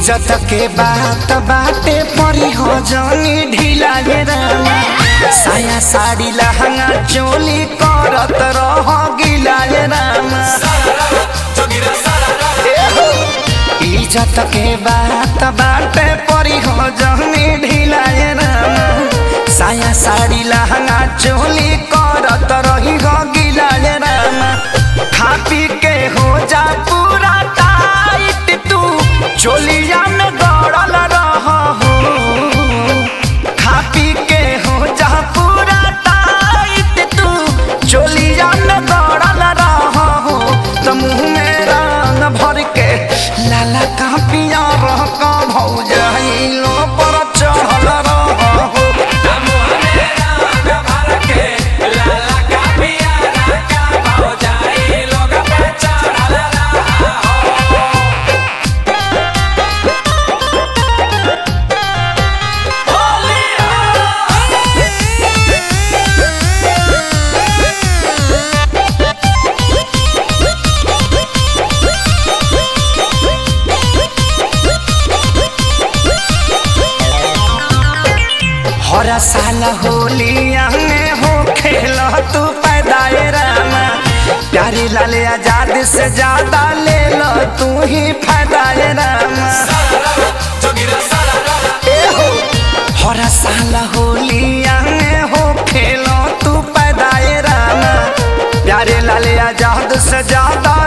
इज्जत के बात बाटे परी हो जानी ढीला गे रामा साया साड़ी लहंगा चोली करत रह गिला गे रामा इज्जत के बात बाटे परी हो जानी ढीला गे रामा साया साड़ी लहंगा चोली करत रही हो गिला गे रामा खा पी के हो जा पूरा टाइट तू चोलिया में गड़ल रह हो खा पी के हो जा पूरा टाइट तू चोलिया में गड़ल रह हो तो मुँह में रंग भर के लाला का पिया रह का भौजाइलो पर चढ़ल रह हो हर साल होलिया में हो खेल तू पैदाए रामा प्यारी लाल आजाद से ज्यादा ले लो तू ही फायदाए रामा ए हो हर साल होलिया में हो खेल तू पैदाए रामा प्यारे लाल आजाद से ज्यादा